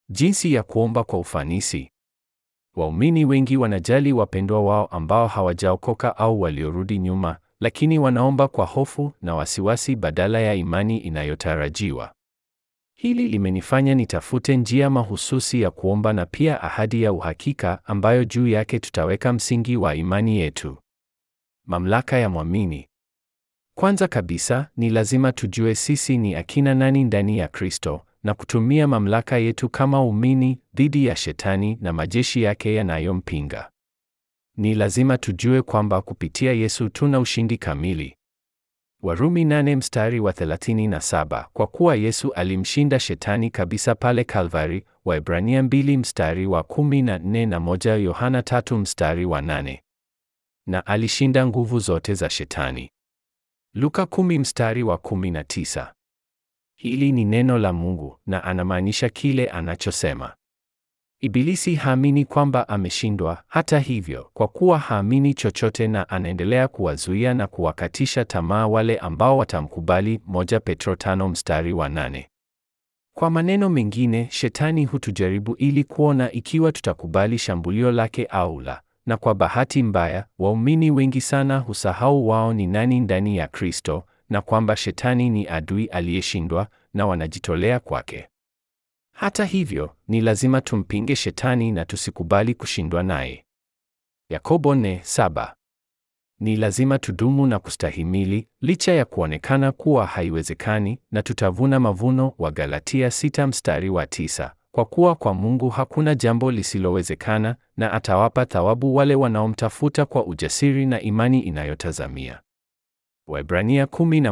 Jinsi ya kuomba kwa ufanisi. Waumini wengi wanajali wapendwa wao ambao hawajaokoka au waliorudi nyuma, lakini wanaomba kwa hofu na wasiwasi badala ya imani inayotarajiwa. Hili limenifanya nitafute njia mahususi ya kuomba na pia ahadi ya uhakika ambayo juu yake tutaweka msingi wa imani yetu. Mamlaka ya mwamini. Kwanza kabisa, ni lazima tujue sisi ni akina nani ndani ya Kristo na kutumia mamlaka yetu kama waumini dhidi ya Shetani na majeshi yake yanayompinga. Ni lazima tujue kwamba kupitia Yesu tuna ushindi kamili. Warumi nane mstari wa 37, kwa kuwa Yesu alimshinda Shetani kabisa pale Kalvari. Waebrania mbili mstari wa 14 na moja Yohana tatu mstari wa 8. Na alishinda nguvu zote za Shetani. Luka kumi mstari wa 19. Hili ni neno la Mungu na anamaanisha kile anachosema. Ibilisi haamini kwamba ameshindwa. Hata hivyo, kwa kuwa haamini chochote na anaendelea kuwazuia na kuwakatisha tamaa wale ambao watamkubali. Moja Petro tano mstari wa nane. Kwa maneno mengine, Shetani hutujaribu ili kuona ikiwa tutakubali shambulio lake au la. Na kwa bahati mbaya, waumini wengi sana husahau wao ni nani ndani ya Kristo na kwamba Shetani ni adui aliyeshindwa na wanajitolea kwake. Hata hivyo, ni lazima tumpinge Shetani na tusikubali kushindwa naye. Yakobo nne saba. Ni lazima tudumu na kustahimili licha ya kuonekana kuwa haiwezekani na tutavuna mavuno wa Galatia sita mstari wa tisa. Kwa kuwa kwa Mungu hakuna jambo lisilowezekana na atawapa thawabu wale wanaomtafuta kwa ujasiri na imani inayotazamia. Waebrania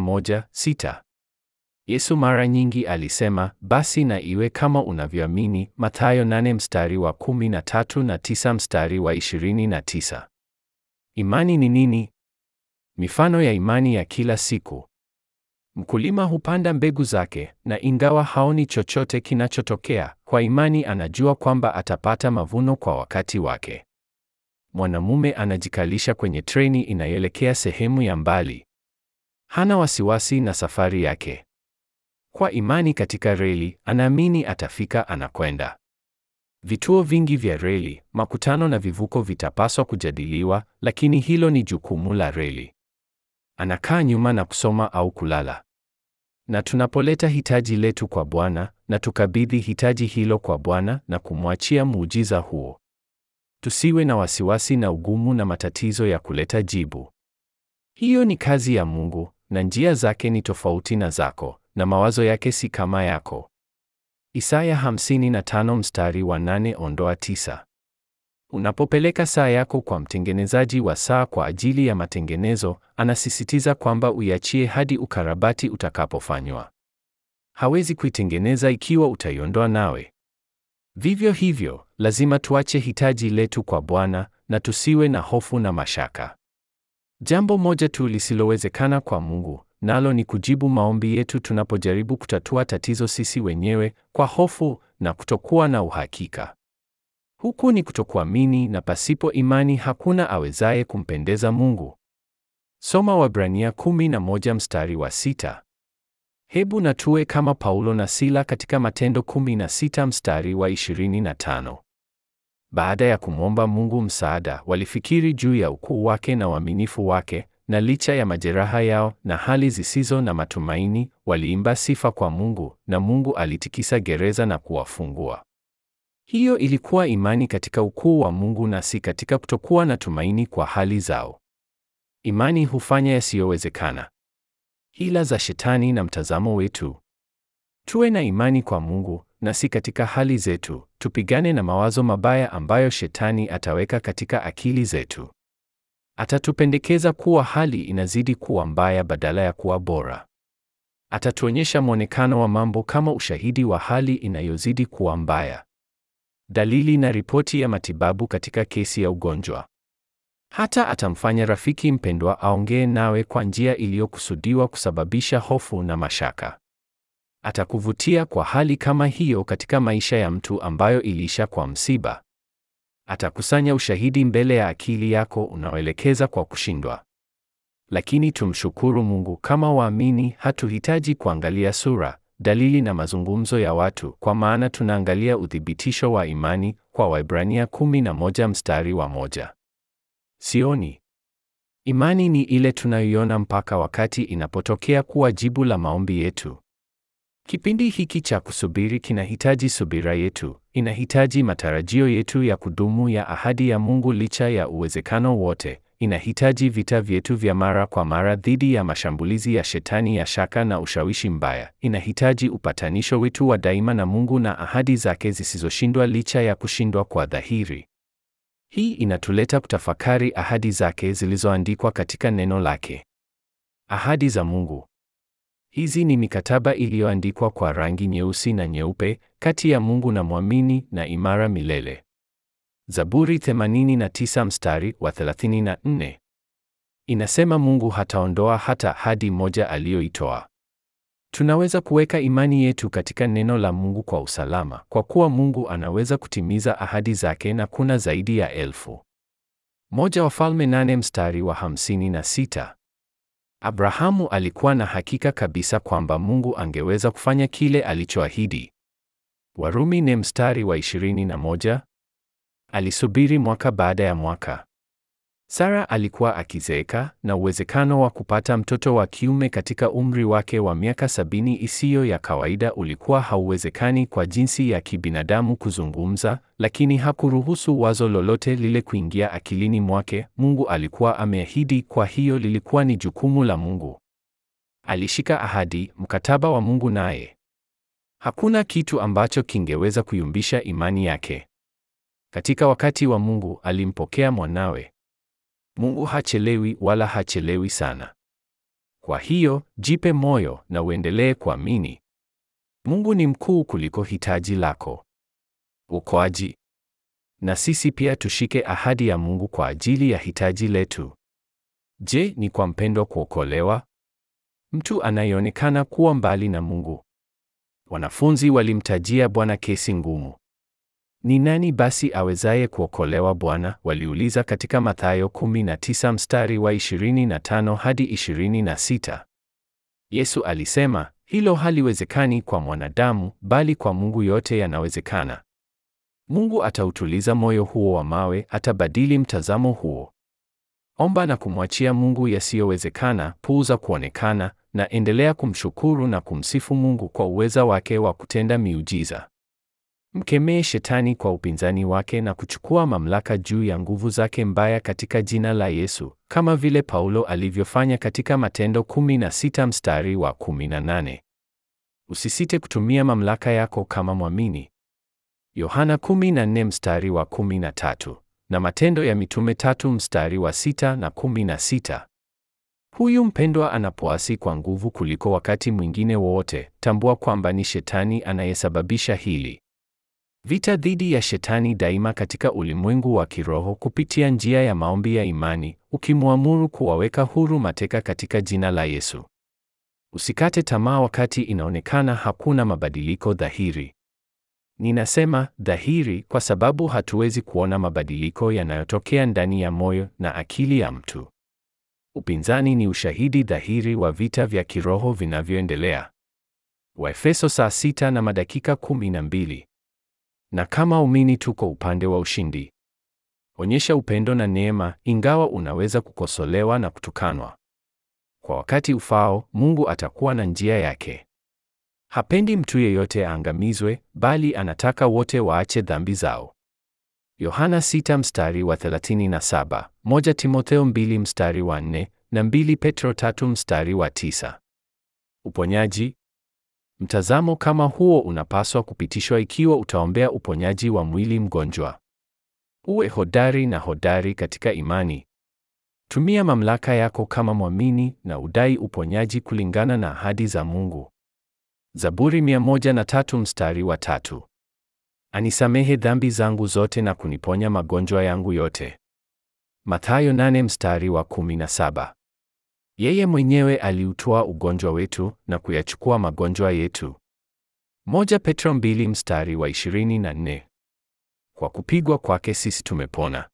11:6. Yesu mara nyingi alisema, basi na iwe kama unavyoamini, Mathayo 8 mstari wa 13 na 9 mstari wa 29. Imani ni nini? Mifano ya imani ya kila siku. Mkulima hupanda mbegu zake, na ingawa haoni chochote kinachotokea, kwa imani anajua kwamba atapata mavuno kwa wakati wake. Mwanamume anajikalisha kwenye treni inayoelekea sehemu ya mbali. Hana wasiwasi na safari yake. Kwa imani katika reli, anaamini atafika anakwenda. Vituo vingi vya reli, makutano na vivuko vitapaswa kujadiliwa, lakini hilo ni jukumu la reli. Anakaa nyuma na kusoma au kulala. Na tunapoleta hitaji letu kwa Bwana na tukabidhi hitaji hilo kwa Bwana na kumwachia muujiza huo. Tusiwe na wasiwasi na ugumu na matatizo ya kuleta jibu. Hiyo ni kazi ya Mungu na njia zake ni tofauti na zako na mawazo yake si kama yako. Isaya 55 mstari wa 8 ondoa 9. Unapopeleka saa yako kwa mtengenezaji wa saa kwa ajili ya matengenezo, anasisitiza kwamba uiachie hadi ukarabati utakapofanywa. Hawezi kuitengeneza ikiwa utaiondoa nawe. Vivyo hivyo, lazima tuache hitaji letu kwa Bwana na tusiwe na hofu na mashaka. Jambo moja tu lisilowezekana kwa Mungu, nalo ni kujibu maombi yetu tunapojaribu kutatua tatizo sisi wenyewe kwa hofu na kutokuwa na uhakika. Huku ni kutokuamini na pasipo imani hakuna awezaye kumpendeza Mungu. Soma Waebrania 11 mstari wa sita. Hebu na tuwe kama Paulo na Sila katika Matendo 16 mstari wa 25. Baada ya kumwomba Mungu msaada, walifikiri juu ya ukuu wake na uaminifu wake, na licha ya majeraha yao na hali zisizo na matumaini, waliimba sifa kwa Mungu, na Mungu alitikisa gereza na kuwafungua. Hiyo ilikuwa imani katika ukuu wa Mungu na si katika kutokuwa na tumaini kwa hali zao. Imani hufanya yasiyowezekana. Hila za Shetani na mtazamo wetu. Tuwe na imani kwa Mungu na si katika hali zetu. Tupigane na mawazo mabaya ambayo Shetani ataweka katika akili zetu. Atatupendekeza kuwa hali inazidi kuwa mbaya badala ya kuwa bora. Atatuonyesha mwonekano wa mambo kama ushahidi wa hali inayozidi kuwa mbaya. Dalili na ripoti ya matibabu katika kesi ya ugonjwa. Hata atamfanya rafiki mpendwa aongee nawe kwa njia iliyokusudiwa kusababisha hofu na mashaka. Atakuvutia kwa hali kama hiyo katika maisha ya mtu ambayo iliisha kwa msiba. Atakusanya ushahidi mbele ya akili yako unaoelekeza kwa kushindwa. Lakini tumshukuru Mungu, kama waamini hatuhitaji kuangalia sura, dalili na mazungumzo ya watu, kwa maana tunaangalia uthibitisho wa imani kwa Waebrania 11 mstari wa moja. Sioni. Imani ni ile tunayoiona mpaka wakati inapotokea kuwa jibu la maombi yetu. Kipindi hiki cha kusubiri kinahitaji subira yetu, inahitaji matarajio yetu ya kudumu ya ahadi ya Mungu licha ya uwezekano wote, inahitaji vita vyetu vya mara kwa mara dhidi ya mashambulizi ya shetani ya shaka na ushawishi mbaya, inahitaji upatanisho wetu wa daima na Mungu na ahadi zake zisizoshindwa licha ya kushindwa kwa dhahiri. Hii inatuleta kutafakari ahadi zake zilizoandikwa katika neno lake. Ahadi za Mungu. Hizi ni mikataba iliyoandikwa kwa rangi nyeusi na nyeupe kati ya Mungu na mwamini na imara milele. Zaburi 89 mstari wa 34. Inasema Mungu hataondoa hata ahadi moja aliyoitoa. Tunaweza kuweka imani yetu katika neno la Mungu kwa usalama, kwa kuwa Mungu anaweza kutimiza ahadi zake na kuna zaidi ya elfu. Moja Wafalme nane mstari wa hamsini na sita. Abrahamu alikuwa na hakika kabisa kwamba Mungu angeweza kufanya kile alichoahidi. Warumi ne mstari wa 21. Alisubiri mwaka baada ya mwaka. Sara alikuwa akizeeka na uwezekano wa kupata mtoto wa kiume katika umri wake wa miaka sabini isiyo ya kawaida ulikuwa hauwezekani kwa jinsi ya kibinadamu kuzungumza, lakini hakuruhusu wazo lolote lile kuingia akilini mwake. Mungu alikuwa ameahidi, kwa hiyo lilikuwa ni jukumu la Mungu. Alishika ahadi, mkataba wa Mungu naye. Hakuna kitu ambacho kingeweza kuyumbisha imani yake. Katika wakati wa Mungu alimpokea mwanawe. Mungu hachelewi wala hachelewi sana. Kwa hiyo, jipe moyo na uendelee kuamini. Mungu ni mkuu kuliko hitaji lako. Ukoaji. Na sisi pia tushike ahadi ya Mungu kwa ajili ya hitaji letu. Je, ni kwa mpendwa kuokolewa? Mtu anayeonekana kuwa mbali na Mungu. Wanafunzi walimtajia Bwana kesi ngumu. Ni nani basi awezaye kuokolewa Bwana? Waliuliza katika Mathayo 19 mstari wa 25 hadi 26. Yesu alisema, hilo haliwezekani kwa mwanadamu, bali kwa Mungu yote yanawezekana. Mungu atautuliza moyo huo wa mawe, atabadili mtazamo huo. Omba na kumwachia Mungu yasiyowezekana, puuza kuonekana, na endelea kumshukuru na kumsifu Mungu kwa uweza wake wa kutenda miujiza. Mkemee shetani kwa upinzani wake na kuchukua mamlaka juu ya nguvu zake mbaya katika jina la Yesu, kama vile Paulo alivyofanya katika Matendo 16 mstari wa 18. Usisite kutumia mamlaka yako kama mwamini. Yohana 14 mstari wa 13 na Matendo ya Mitume tatu mstari wa 6 na 16. Huyu mpendwa anapoasi kwa nguvu kuliko wakati mwingine wowote, tambua kwamba ni shetani anayesababisha hili. Vita dhidi ya shetani daima katika ulimwengu wa kiroho kupitia njia ya maombi ya imani, ukimwamuru kuwaweka huru mateka katika jina la Yesu. Usikate tamaa wakati inaonekana hakuna mabadiliko dhahiri. Ninasema dhahiri kwa sababu hatuwezi kuona mabadiliko yanayotokea ndani ya moyo na akili ya mtu. Upinzani ni ushahidi dhahiri wa vita vya kiroho vinavyoendelea. Waefeso saa sita na madakika kumi na mbili. Na kama umini tuko upande wa ushindi. Onyesha upendo na neema, ingawa unaweza kukosolewa na kutukanwa. Kwa wakati ufao, Mungu atakuwa na njia yake. Hapendi mtu yeyote aangamizwe, bali anataka wote waache dhambi zao. Yohana 6 mstari wa 37, 1 Timotheo 2 mstari wa 4 na 2 Petro 3 mstari wa 9. Uponyaji. Mtazamo kama huo unapaswa kupitishwa ikiwa utaombea uponyaji wa mwili mgonjwa. Uwe hodari na hodari katika imani. Tumia mamlaka yako kama mwamini na udai uponyaji kulingana na ahadi za Mungu. Zaburi 103 mstari wa tatu. Anisamehe dhambi zangu zote na kuniponya magonjwa yangu yote. Mathayo 8 mstari wa 17. Yeye mwenyewe aliutoa ugonjwa wetu na kuyachukua magonjwa yetu. Moja Petro 2 mstari wa 24. Kwa kupigwa kwake sisi tumepona.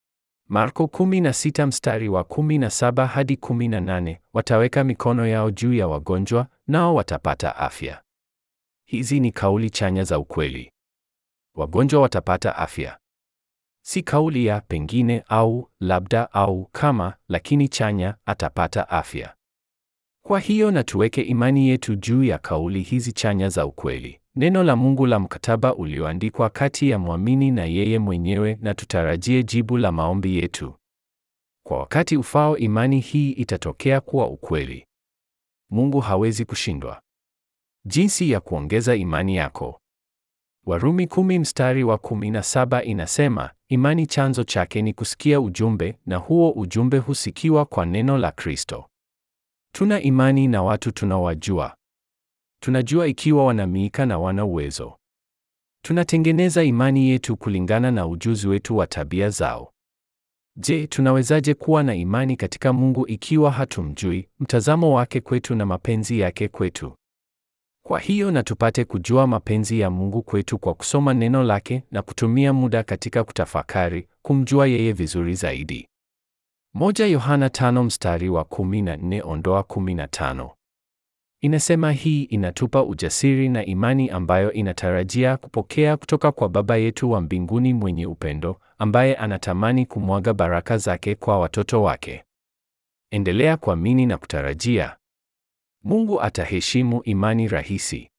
Marko 16 mstari wa 17 hadi 18, wataweka mikono yao juu ya wagonjwa nao watapata afya. Hizi ni kauli chanya za ukweli. Wagonjwa watapata afya. Si kauli ya pengine au labda au kama, lakini chanya, atapata afya. Kwa hiyo na tuweke imani yetu juu ya kauli hizi chanya za ukweli, neno la Mungu la mkataba ulioandikwa kati ya mwamini na yeye mwenyewe, na tutarajie jibu la maombi yetu. Kwa wakati ufao, imani hii itatokea kuwa ukweli. Mungu hawezi kushindwa. Jinsi ya kuongeza imani yako. Warumi kumi mstari wa kumi na saba inasema, imani chanzo chake ni kusikia ujumbe, na huo ujumbe husikiwa kwa neno la Kristo. Tuna imani na watu tunawajua. Tunajua ikiwa wana miika na wana uwezo. Tunatengeneza imani yetu kulingana na ujuzi wetu wa tabia zao. Je, tunawezaje kuwa na imani katika Mungu ikiwa hatumjui, mtazamo wake kwetu na mapenzi yake kwetu? Kwa hiyo na tupate kujua mapenzi ya Mungu kwetu kwa kusoma neno lake na kutumia muda katika kutafakari, kumjua yeye vizuri zaidi. Moja Yohana tano mstari wa kumi na nne ondoa kumi na tano. Inasema hii inatupa ujasiri na imani ambayo inatarajia kupokea kutoka kwa Baba yetu wa mbinguni mwenye upendo, ambaye anatamani kumwaga baraka zake kwa watoto wake. Endelea kuamini na kutarajia. Mungu ataheshimu imani rahisi.